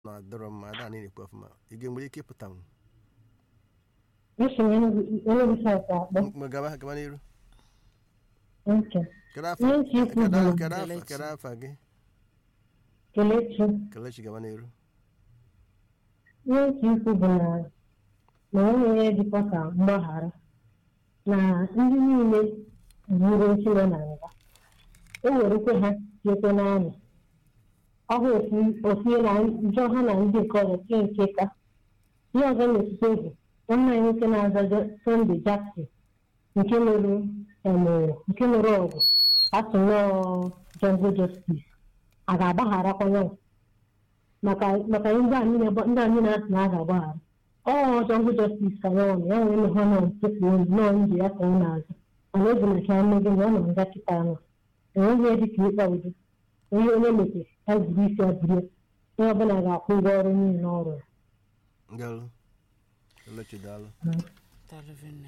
na-adọrọ mma ada anyị na-ekwu ọfụma ị ga-enwere ike ịpụta m Esi m Enugu South akpọ. mgbe gaba gaba n'iru Okay. kedu afọ Ihe ntị ikwu kedu bụ kedu afọ Kelechi. kedu afọ gị Kelechi. kelechi gaba n'iru Ihe ntị ikwu bụ na na o nwere dịkwa ka mgbaghara na ndị niile gburu nchile na nga o werekwe ha tiekwe n'anya ọ bụ ofu- ofu na njọ ha na ndị nke ọzọ tie nke ka ihe ọzọ na-esite bụ nwanne anyị nwoke na-aza Sunday Jackson nke lụrụ emere nke lụrụ ọgụ asụ nọọ jungle justice a ga-agbagharakwa ya maka maka ndị anyị na- ndị anyị na-asị na a ga-agbaghara ọ jungle justice ka ya ọnụ ya nwere ha nọ ntupu olu nọọ ndị ya ka ọ na-azụ mana obi na ka mmegị na ọ nọ nga kịta ahụ enweghị ihe dịka ịkpa udo onye onye mepere ya zuru isi abụrụ onye ọbụla ga-akwụ ụgwọ ọrụ niile ọ rụrụ galụ kelechi daalụ Telephone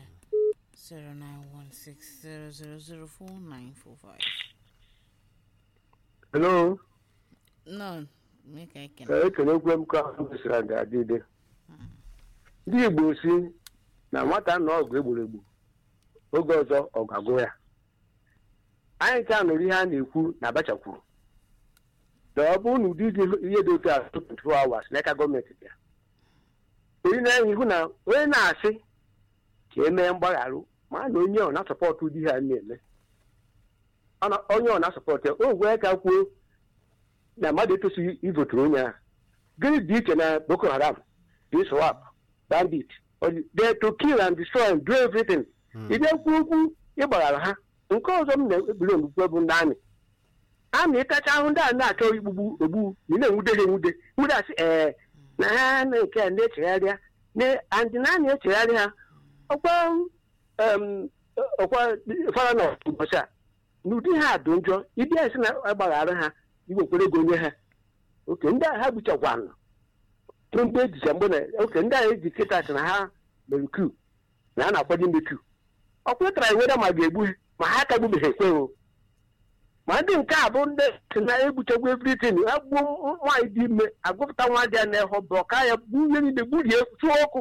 0916000495. Hello, No, make I can. ekelekwe m ka ahụ gosiri aga adịde ndị Igbo si na nwata nọ ọgụ egburu egbu oge ọzọ ọ ga-agụ ya anyị ka nụrụ ihe a na-ekwu na Abacha kwuru na ọ bụrụ na ụdị dị ihe dị otu a 24 hours n'aka gọọmenti bịa onye na-enye ihu na onye na-asị ka emee mgbagharụ ma na onye ọ na-asọpọtụ ụdị ihe a na-eme Ọ na- onye ọ na-asọpọtụ ya o gwee ka kwuo na mmadụ etosighị ivoturu onye ahụ gịnị dị iche na boko haram iswap bandit they to kill and destroy and do everything ide kwu okwu ịgbaghara ha nke ọzọ m na-ekpere ogbukwe bụ ndị amị amị ịkacha ahụ ndị a na-achọ igbugbu ogbu ị na-enwude ha enwude nwude asị ee na ha na nke a na-echegharịa na- and na a na-echegharị ha ọkwa em, ọkwa fara na ụbọchị a n'ụdị ha dị njọ ịbịa esi na agbaghara ha iwekwere ego nye ha oke ndị agha gbuchakwanụ mgbe ejicha mgbe na oke ndị agha eji kịta sị na ha mere ku na ha na-akwado ime ku ọkwa ịtara iweda ma ga-egbu ha ma ha ka gbubeghị ekweghị ma ndị nke a bụ ndị si na egbuchagbu evritin ha gbuo nwaanyị dị ime agụpụta nwa dị ya na ịhụ bụ ọka ya gbuo ihe niile gburie tụọ ọkụ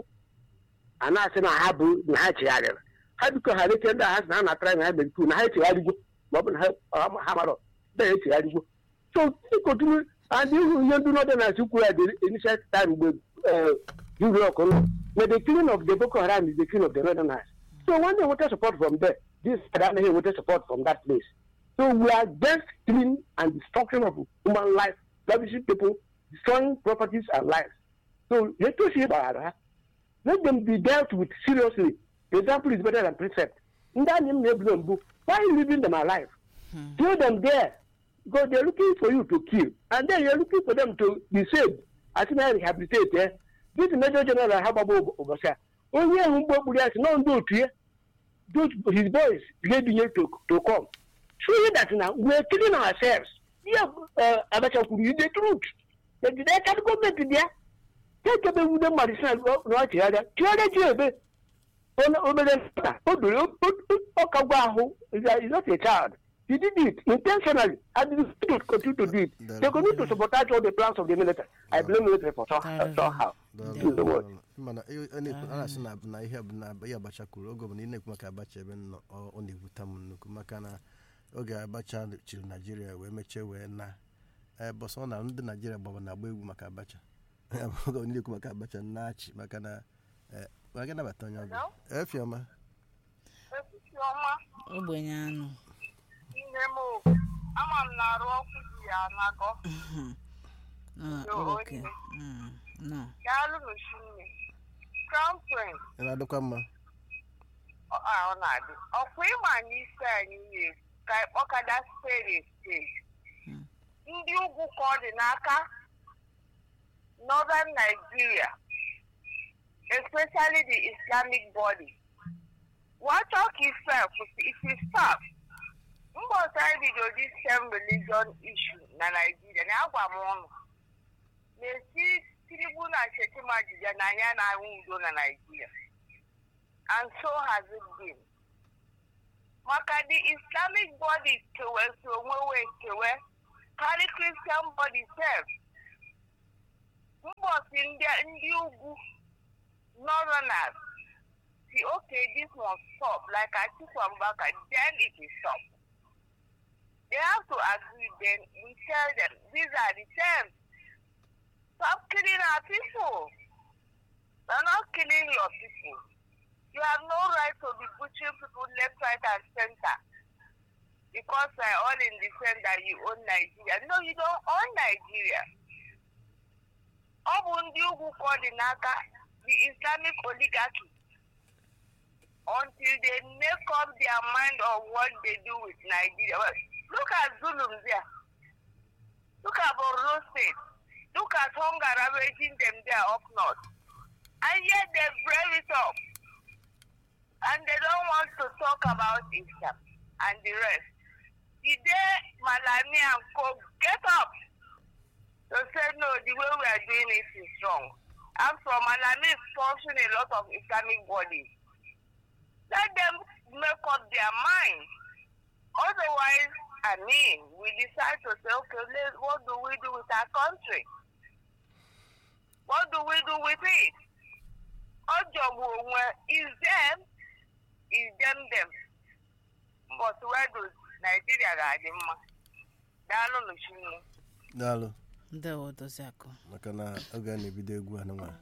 a na-asị na ha bụ na ha chegharịrị ha biko ghara ike ndị agha sị na ha na-atara na ha mere ku na ha echegharịgwo ma ọ bụ na ha ha mara ndị ha echegharịgwo so continue and ihu ihe ndị nọdụ na chukwu ya the initial time mgbe juru ọkụ nọ na the killing of the boko haram is the killing of the northerners so when they wanted support from there this side anaghị enweta support from that place so we are against killing and destruction of human life ravishing people destroying properties and lives so etosi gbaghara ha let them be dealt with seriously example is better than precept ndị anyị m na-ebulo mbụ why are you leaving them alive kill them there because they're looking for you to kill and then you're looking for them to be saved as in rehabilitate eh? this major general ha gbagbo ụbọchị a onye ahụ mgbe gburu ya si nọ ndị otu ya those his boys ga-ebinye to, to come showing that na we're killing ourselves yeah, uh, abacha kwuru is the truth but the aka gọọmenti bịa ekebe nwude mmadụ si na ọ chegharịa chegharịa ji ebe onye obere nta o doro ọka gwa ahụ is not a child he did it intentionally and he still continue to do it they continue to sabotage all the plans of the military i blame military for somehow somehow Daalụ, the word. daalụ. mana ị- ọ na-ekwu- a na-asị na na ihe bụ na ihe abacha kwuru oge ọbụla ị na-ekwu maka abacha ebe m nọ ọ ọ na-ewuta m nnukwu maka na oge abacha chịrị naijiria wee mechie wee na bọsọ na ndị naijiria gbaba na-agba egwu maka abacha Ya bụ oge ọbụla na-ekwu maka abacha na-achị maka na eh, ma gị nabata onye ọbụla efiọma Chiọma Ogbenye anụ. nne m o, ama m na-arụ ọkụ dị ya n'agọ Ah, Yo, okay. onye. Mm, no. daalụ n'osimiri crown prince ị na-adịkwa mma ọ a, ọ na-adị ọkwa ịma n'isi anyị na-ekwu ka ịkpọkada spade spade Hmm. ndị ugwu ka ọ dị n'aka northern nigeria especially the islamic body wachọ ka ife kwụsị if you stop mbọsị anyị bido this same religion issue na nigeria na agwa m ụnụ na-esi tinubu na shetima jide na anya na-ahụ udo na nigeria and so has it been maka the islamic body kewe si onwe wee kewe carry christian body sef ụbọchị ndị ndị ugwu northerners si okay this must stop like Atiku Abubakar then it will stop they have to agree then we tell them these are the terms stop killing our people we're not killing your people you have no right to be butchering people left right and center because we're all in the same that you own Nigeria no you don't own Nigeria ọ bụ ndị ugwu ka ọ dị n'aka the islamic oligarchy until they make up their mind on what they do with nigeria well, look at zulum there look at borno state look at hunger ravaging them there up north and yet they brave it up and they don't want to talk about islam and the rest the day malami and co get up to say no, the way we are doing it is wrong. I'm from Malami is sponsoring a lot of Islamic bodies. Let them make up their mind. Otherwise, I mean, we decide to say, okay, let, what do we do with our country? What do we do with it? Ojobu is them, is them them. But where does Nigeria ga-adị mma? Daalụ n'Uchukwu. daalụ ndewo dozi akụ maka na oge a na-ebido egwu anụnwa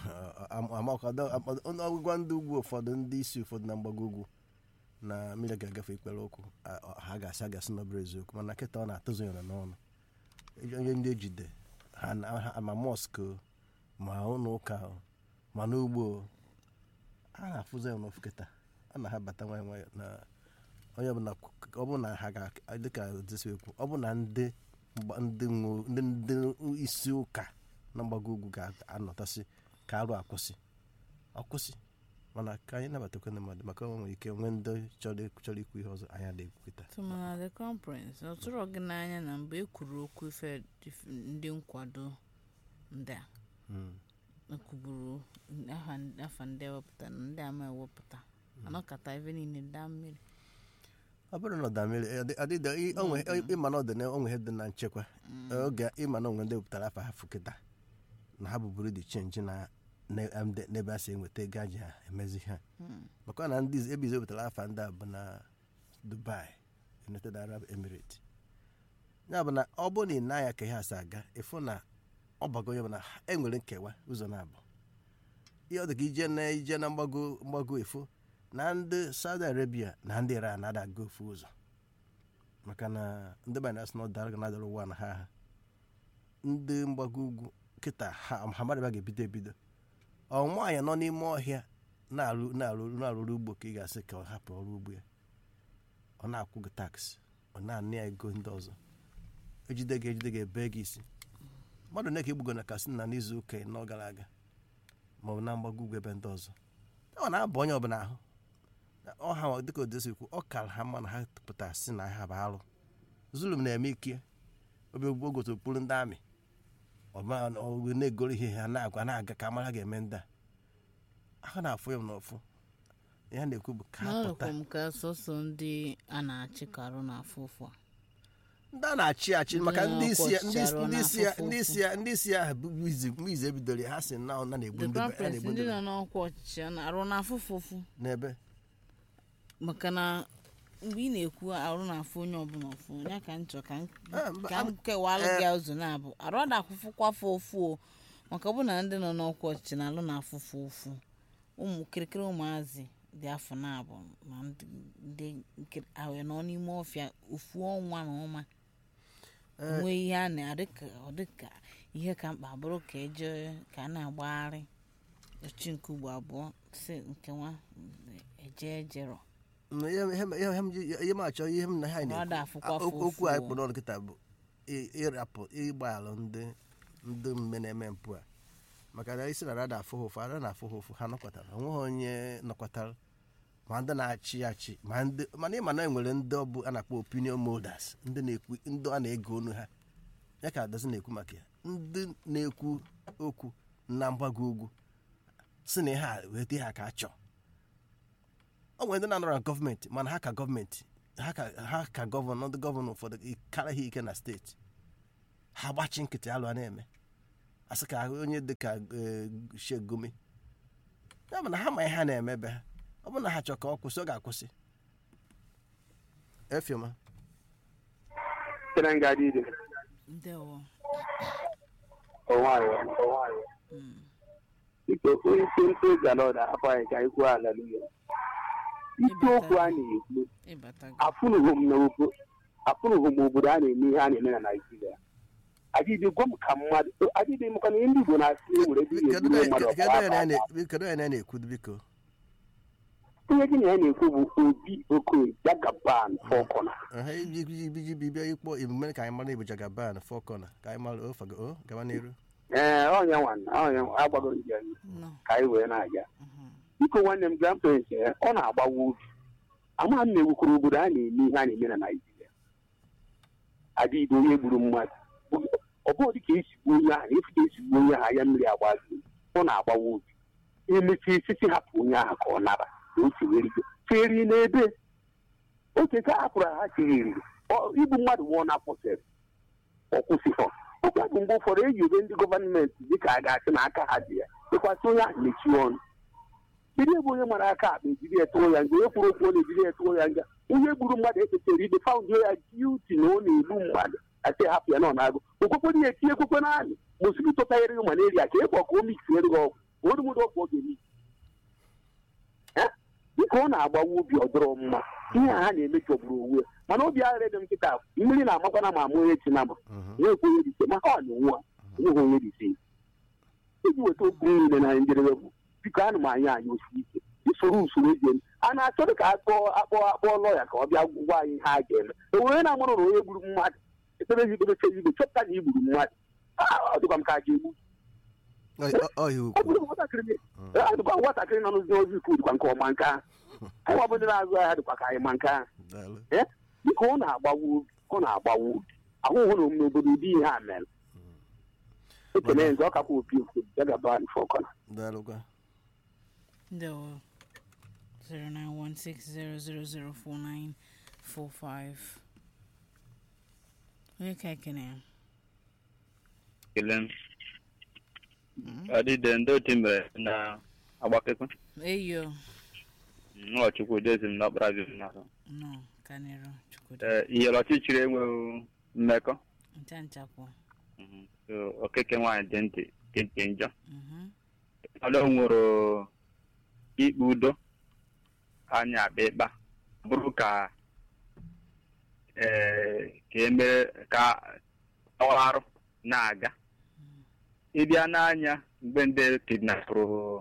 ọgwụgwa ndị ugwu ụfọdụ ndị isi ụfọdụ na mgbago ugwu na mmiri ga-agafe ikpere ụkwụ a- ọ- ha ga-asị agasị n'ọbụrụ eziokwu mana kịta ọ na-atụzụ ya n'ọnụ onye ndị ejide ha na- ha- ma mọsk o, ma ụlọ ụka o, ma n'ugbo o, a na-afụzi ya n'ofu kịta a na ha bata nwayọ nwayọ na onye ọbụla ọ bụ na ha ga dịka dịsị ekwu ọ bụ na ndị mgba- ndị nwe- ndị ndị isi ụka na mgbago ugwu ga-anọtasị ka arụ akwụsị akwụsị mana ka anyị nabatakwa ndị mmadụ maka o nwere ike nwee ndị chọrọ chọrọ ikwu ihe ọzọ anyị adịghị ekwukịta tụmana the conference ọ tụrụ gị n'anya na mgbe e kwuru okwu ife dif- ndị nkwado ndị a ekwuburu afa afa ndị ewepụta na ndị ama ewepụta anọkata ebe niile daa mmiri ọ bụrụ na ọ damere adịda ịma na ọ dị na onwe ihe dị na nchekwa oge ịma na onwe ndị wepụtara afa ha fụkịta na ha bụburu dị chenji na na- ebe- n'ebe a si enweta ego aji ha emezi ha maka na ndị ebe ize wepụtara afa ndị a bụ na dubai united arab emirates ya bụ na ọ bụrụ na ị na-anya ka ihe asị aga ịfụ na ọ bago ya bụ na enwere nkewa ụzọ na-abụ ihe ọ dị ka ije na ije na mgbago mgbago efu na ndị saudi arabia na ndị iran na-adaga ofu ụzọ maka na ndị banyere asị na ọ dara na adara ụwa na ha ha ndị mgbago ugwu kịta ha ha madaba ga-ebido ebido ọ nwaanyị nọ n'ime ọhịa na-arụ na-arụ na-arụrụ ugbo ka ị ga-asị ka ọ hapụ ọrụ ugbo ya ọ na-akwụ gị taksị ọ na-anị ya ego ndị ọzọ ejide gị ejide gị ebe gị isi mmadụ na ka egbugo na kasina n'izu ụka ịnọ gara aga ma ọ bụ na mgbago ugwu ebe ndị ọzọ ọ na-abụ onye ọbụla ahụ ọha dịka odesi kwu ọ kara ha mma na ha pụtara si na ha bụ arụ zulum na-eme ike obi ogbugbo gotopụrụ ndị amị ọgụ na-egoro ihe ha na-agwa na-aga ka amara ga-eme ndị a ahụ na-afụ ya n'ọfụ ihe a na-ekwu bụ ka ha pụta n'ọrụkwa m ka sọsọ ndị a na-achị ka arụ na-afụ ụfụ a ndị a na-achị achị maka ndị isi ya ndị ọkọchị ndị isi ya arụ ndị isi ya ndị isi ya bụ izi mgbe izi ebidoro ya, ha si na ọ na-egbu the ndị be- crown a prince na-egbu ndị ndị nọ be- n'ọkwa ọchịchị a na-arụ na-afụ ụfụ n'ebe maka na mgbe ị na-ekwu arụ na-afụ onye ọbụla ụfụ ya ka m chọ ka m Ah, mba, ka m am- kewalụ eh. gị ụzọ na-abụ arụ ada akwụfụkwafu ofu o maka ọ bụ na ndị nọ n'ọkwa ọchịchị na-alụ na-afụfụ ụfụ ụmụ kirikiri ụmụazị dị afọ na-abụ na ndị ndị nkiri ahụ nọ n'ime ọfịa ofu ọnwa na ọnwa Eh. nwee ihe a na-adịka ọ dịka ihe ka mkpa bụrụ ka eje ka a na-agbagharị echi nke ugbo abụọ si nke nwa eje ejero Mm, ihe ihe- ihe m ji- ihe m achọ ihe m na ha Ọ da afụkwa Ah, okwu ụfụ okwu anyị o. kpọrọ ọnụ kịta bụ ị- ịrapụ ịgbaalụ ndị ndị mme na-eme mpụ a maka na isi na rada afụ ha ụfụ ara na-afụ ha ụfụ ha nọkwatara onweghị onye nọkwatara ma ndị na-achị achị ma ndị mana ịma na enwere ndị ọ bụ a na-akpọ opinion molders ndị na-ekwu ndị a na-ege onu ha ya ka adazi na-ekwu maka ya ndị na-ekwu okwu na mgbago ugwu si na ihe a weta ihe a ka a chọọ o nwere ndị na-anọrọ na gọọmenti mana ha ka gọọmenti ha ka ha ka gọvanọ ndị gọvanọ ụfọdụ karịa ha ike na steeti ha gbachi nkịtị alụ a na-eme asị ka onye dị ka shegome ya bụ na ha ma ihe ha na-emebe ha ọ bụ na ha chọrọ ka ọ kwụsị ọ ga-akwụsị efioma tere nga dị ide ndewo ọnwayọ ọnwayọ Mm. biko onye isi ntozu ala ọda afọ anyị ka anyị kwuo ala n'ihe isiokwu a na-ekwu ịbata gị afụnụghị m n'obo- afụnụghị m obodo a na-eme ihe a na-eme na naijiria adịdị gwa m ka mmadụ adịdị maka na ndị igbo na-asị e nwere ebe ị kedu ga-eburu mmadụ kedu ọkwa onye na- aka na- kedu onye na-ekwu biko ihe gị na ya na-ekwu bụ obi okoye jagaban fọkọna ha iji iji bibia ịkpọ emume ka anyị mara ibu jagaban fọkọna ka anyị mara ofago o gawa n'iru ee ọnya nwanna ọnya agbagoro njem nọ ka anyị wee na-aga Mhm. biko nwanne m grandparents ya ọ na-agbawa obi ama m na-ewukwuru obodo a na-eme ihe a na-eme na naijiria adịghị onye gburu mmadụ ọ bụghị dị ka esi gbuo onye ahụ efu ka esi gbuo onye ahụ anya mmiri agbazi ọ na-agbawa obi emechi esisi hapụ onye ahụ ka ọ nara na o chewerigo cheri n'ebe oche ka hapụrụ ha cheriri igbu mmadụ nwụọ na kwụsịrị ọ kwụsịfọ ọkwa bụ mgbe ụfọdụ eji ebe ndị gọọmenti dịka a ga-asị na aka ha dị ya ịkwasị onye ahụ mechie ọnụ kedu ebe onye mara aka akpa ejiri ya tụọ ya nga onye kwuru okwu ọ na-ejiri ya tụọ ya nga onye gburu mmadụ ekpechara ikpe faụndị ya jiuti na ọ na-egbu mmadụ asị hapụ ya na ọ na-agụ okwekwe ya etinye ekwekwe naanị mosquito tanyere gị malaria ka ịkpọ ka o miksiere gị ọgwụ ka odumụdụ ọgwụ ọ ga-emi dịka ọ na-agbawa obi ọdọrọ mma ihe a ha na-eme chọgburu onwe ya mana obi aghara dị m nkịta mmiri na-amakwana ma amụ onye chi na ma na-ekwe onye dise maka ọ na-enwe a enweghị onye dise iji weta okwu niile na njedebe bụ biko anụ m anya anyị osi ike usoro usoro eji eme a na-achọ ka akpọ akpọ akpọ lọya ka ọ bịa gwa anyị ihe a ga-eme e were na-amụrụ na onye gburu mmadụ ekpere igbe igbe chọpụta na i gburu mmadụ ọ dịkwa m ka a ga-egbu ọhịa ọ ukwu bụrụ nwatakịrị adịkwa nwatakịrị nọ n'ụzọ ozi ikwu dịkwa nke ọma nke ahụ anyị wabụ ndị na-azụ ahịa dịkwa ka anyị ma nke ahụ daalụ dịka ọ na-agbawa obi ọ na-agbawa obi ahụhụ na omume obodo ụdị ihe a mere ekele nze ọ kakwa opi okwu ya gaba fọkọna daalụkwa ndewo 09160004945 onye ka ekene ya ekele m ọdịde ndị otu mere na agbakekwe eyo nwa chukwu dezi m n'ọkpara gị n'azụ nọ kanịrụ chukwudi Ee, iyere ọchịchịrị enweghị mmekọ ncha nchakwụ Mhm. So, okeke nwaanyị dị ntị dị nke njọ Mhm. ọlụ nwere ikpe udo anya akpa ịkpa bụrụ ka ee ka emere ka ọrụ na-aga ịbịa n'anya mgbe ndị kidnapụrụ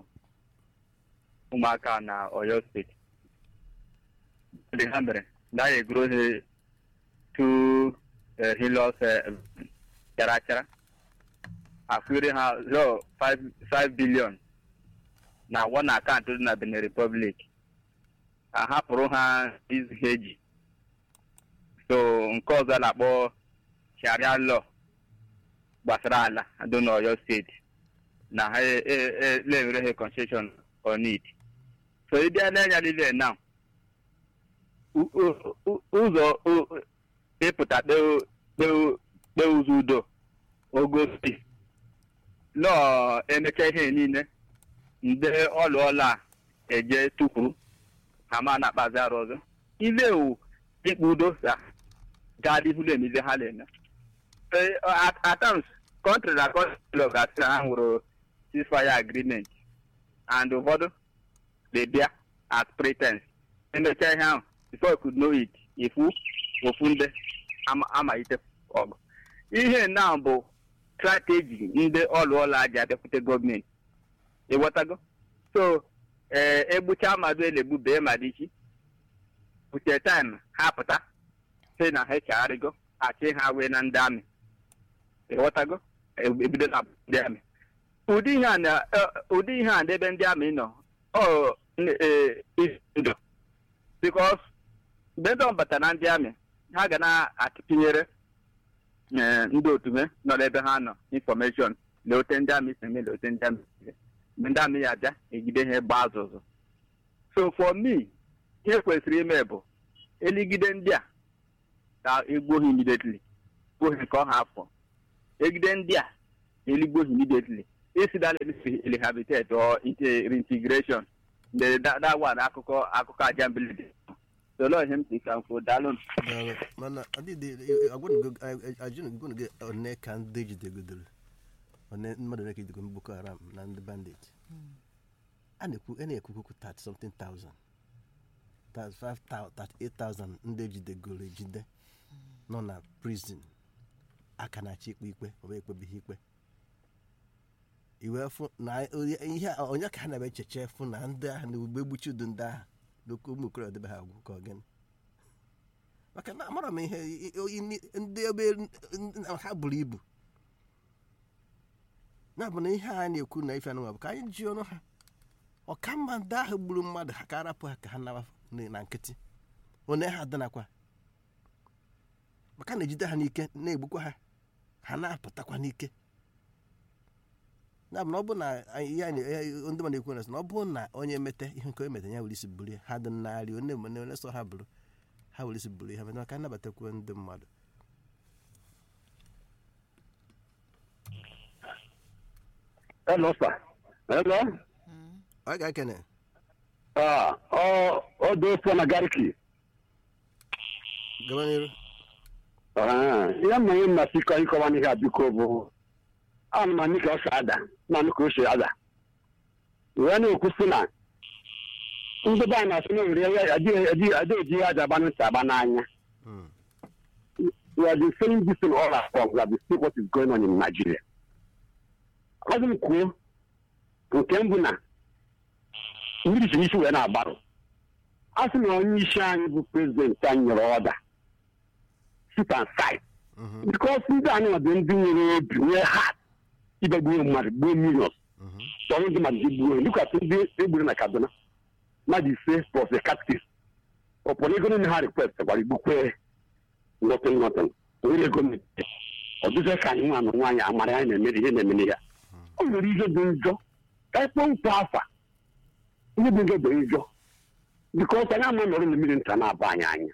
ụmụaka na oyo steeti ndị ha mere na ya egoro ha tu hilos chara chara akwụre ha zo 5 bilion na one akaụntụ dị na benin republic ahapụrụ ha izu ha eji so nke ọzọ a na-akpọ sharia law gbasara ala dị n'oyo steeti na ha na-enwere ha concession on it so ị bịa n'anya niile na u- u- u- ụzọ u- ịpụta kpee kpee ụzọ udo ogosi lọọ emecha ihe niile ndị ọlụọla a eje tukwuru ha ma na-akpazi arụ ọzọ ile wu ikpe udo sa gaa n'ihu na-emezi ha na-eme Eh, at at times country na country ga-asị na ha nwere ceasefire agreement and ụfọdụ dey bịa as pretense emecha ihe ahụ before you could know it ifu ofu ndị ama- amalite ọgụ ihe na bụ strategy ndị ọlụọla ji abịakwute gọọmenti ịghọtago so ee egbucha mmadụ elegbu bee madichi bute time ha pụta si na ha chagharịgo achị ha wee na ndị amị ịghọtago E- ebido na ndị amị ụdị ihe a na eh, ụdị ihe a n'ebe ndị amị nọ ọ n- eh, isi ndụ bikos mgbe ndị ọbata na ndị amị ha ga na-atụtinyere eh, ndị otume nọ n'ebe ha nọ infọmeshọn na ote ndị amị si eme na ote ndị amị si eme. mgbe ndị amị ya abịa egide ha gba azụzụ so for me ihe kwesịrị ime bụ eligide ndị a ka egbuo ha immediately gbuo ha nke ọha afọ egide ndị a eligbo immediately incident rehabilitate or inte- reintegration the that, that one akụkọ akụkọ aja mbilidi solo ihe m si ka mfo daalụ Daalụ. mana adịdị ajụnụgụnụ gị one ka ndị jidegodoro one mmadụ one ka ejidego boko haram na ndị bandit a na-ekwu a na-ekwukwu 30 something thousand 35,000 38,000 ndị ejidegoro ejide nọ na prison aka na-achị ikpe ikpe ọ bụ ekpebighị ikpe iwe fụ na onye- ihe a- onye ka ha na-ebe echeche fụ na ndị ahụ na ugbo egbuchi udu ndị ahụ n'okwu ụmụ okorobịa debe ha agwụ ka ọ gịnị maka na amara m ihe i- i- i- ndị ebe n- ha buru ibu ya bụ na ihe a na-ekwu na ife anụnwa bụ ka anyị ji ọnụ ha ọkamma ndị ahụ gburu mmadụ ha ka arapụ ha ka ha nawa n- na nkịtị onye ha dịnakwa maka na ejide ha n'ike na-egbukwa ha ha na-apụtakwa n'ike ya bụ na ọ bụ na anyị- ihe anyị- ihe ndị mmadụ ekwu na sị na ọ bụ na onye mete ihe nke o mete ya were isi buru ya ha dị nnarị onye mene onye sọ ha bụrụ ha were isi buru ya ha mete maka nnabatakwuo ndị mmadụ Hello, sir. Hello. ọ ga-ekene Ah, ọ ọ dị ofe na Gariki. gaba n'iru Ah, ihe mma ihe mmasị ịkọ ịkọwa n'ihe a biko bụ ana m anyị ka ọ si ada na anụ ka o si ada wee na-ekwu sị na ndị be anyị na-asị na ewere ya adịghị eji ya aja agba ntị agba n'anya Mm. we have been saying this in all our forms. We have been seeing what is going on in Nigeria. Ọ dị m kwuo nke mbụ na mmiri si n'isi wee na-agbarụ a sị na onye isi anyị bụ prezidenti anyị nyere ọda sit and side Mhm, because ndị anyị nwa bụ ndị nwere obi nwee hat ibe gbuo mmadụ gbuo millions mhm, chọrọ ndị mmadụ ji gbuo dịkwasị ndị egburu na kaduna mmadụ ise plus a captive ọpụrụ ego niile ha request gwara igbukwe ngọtị ngọtị nwere ego mepee ọ dịzị ka anyị nwa na nwaanyị amara anyị na-emere ihe na-emere ya ọ nwere ihe dị njọ ka anyị kpọọ mkpọ afa ihe dị njọ bụ njọ bikọs anyị ama nọrọ na mmiri nta na-aba anyị anya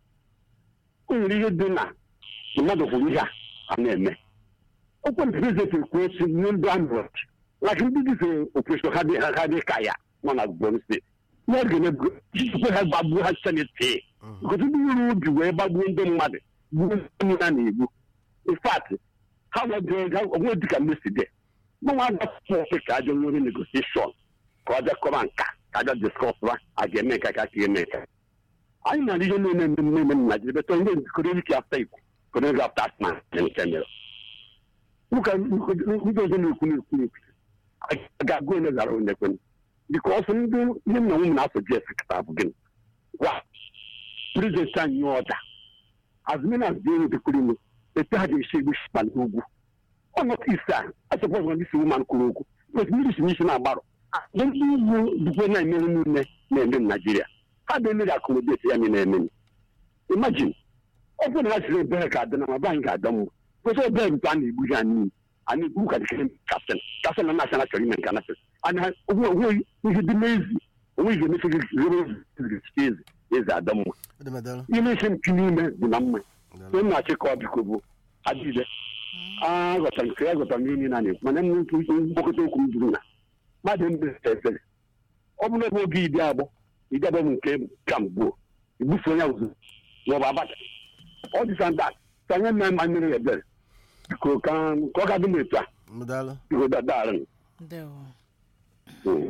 o nwere ihe dị na mmadụ kwuru ihe a a na-eme okwe na prezidenti kwuo si nye ndị amị like ndị dịfe operation ha dị ha dị ka ya nọ na Borno steeti ihe ga na-ebu jikwe ha gbagbuo ha seneti mhm. because ndị nwere obi wee gbagbuo ndị mmadụ gbuo ndị ha na-egbu in fact ha onwe dịka mmesi dị mmanwụ agafọ ka ajọ nwere negotiation ka ọ bịa kọba nka ka abịa discuss ba a ga-eme nka ka ga-eme nka anyị na ihe na-eme eme eme na Naịjirịa betọ ihe economic after ikwu economic after asma nke mere ụka ndị ọzọ na-ekwu na-ekwu na-ekwu a ga-agụ onye zara onye kwenye because ndị ihe m na nwunye na-asụ jes kịta bụ gịnị wa prezidenti anyị nye ọda azụmina zuru dekwuru ime etu ha ga-esi egbu shima n'ugwu ọnọdụ ise a asọpọzọ ndị si wuman kwuru okwu because mmiri si n'isi na-agbarụ ndị ndị ugwu dịkwa na-emerụ niile na-eme na naijiria ha ga-emeri akụmodeti ya niile eme imagine ọ bụrụ na ha siri ebere ka adị na ma be anyị ga-adọ mma kwesị ebere nke a na-egbu ya niile a na-egbu ka dịkere kapten kapten na nashọnal chọrọ ime nke a nasịrị anya onweghị ihe dị n'ezi onweghị ga-emefe gị zero ezi eze adọ mma Ọ dị m adọrọ. ihe na-esi mpi n'ime dị na mma Daalụ. onye na-achị ka ọ biko bụ adịde aghọtara nke ya ghọtara ihe niile a na-ekwu mana m mkpokọta okwu m juru na mmadụ mbe efere ọ bụrụ ebe oge ide agbọ ide agbọ bụ nke ka mgbuo igbufe onye ụzụ maọbụ abacha ọ dịsa nda ka nye mme mma mmiri ebere biko ka ka ọ ga-adị m etu a M daalụ. biko dadaara ndewo m